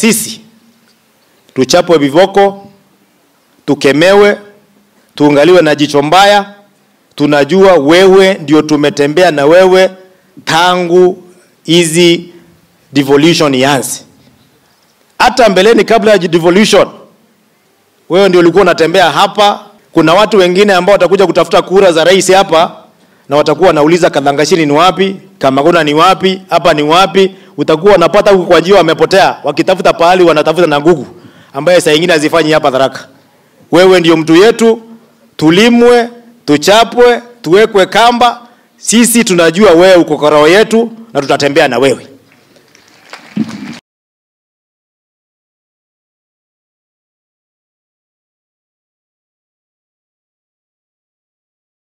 sisi tuchapwe viboko, tukemewe, tuangaliwe na jicho mbaya. Tunajua wewe ndio tumetembea na wewe tangu hizi devolution ianze. Hata mbeleni kabla ya devolution, wewe ndio ulikuwa unatembea hapa. Kuna watu wengine ambao watakuja kutafuta kura za rais hapa na watakuwa wanauliza Kadhangashiri ni wapi, Kamaguna ni wapi, hapa ni wapi. Utakuwa unapata huku kwa njia wamepotea, wakitafuta pahali wanatafuta na ngugu ambaye saa nyingine hazifanyi hapa Tharaka. Wewe ndio mtu yetu, tulimwe, tuchapwe, tuwekwe kamba. Sisi tunajua wewe uko kwa roho yetu na tutatembea na wewe.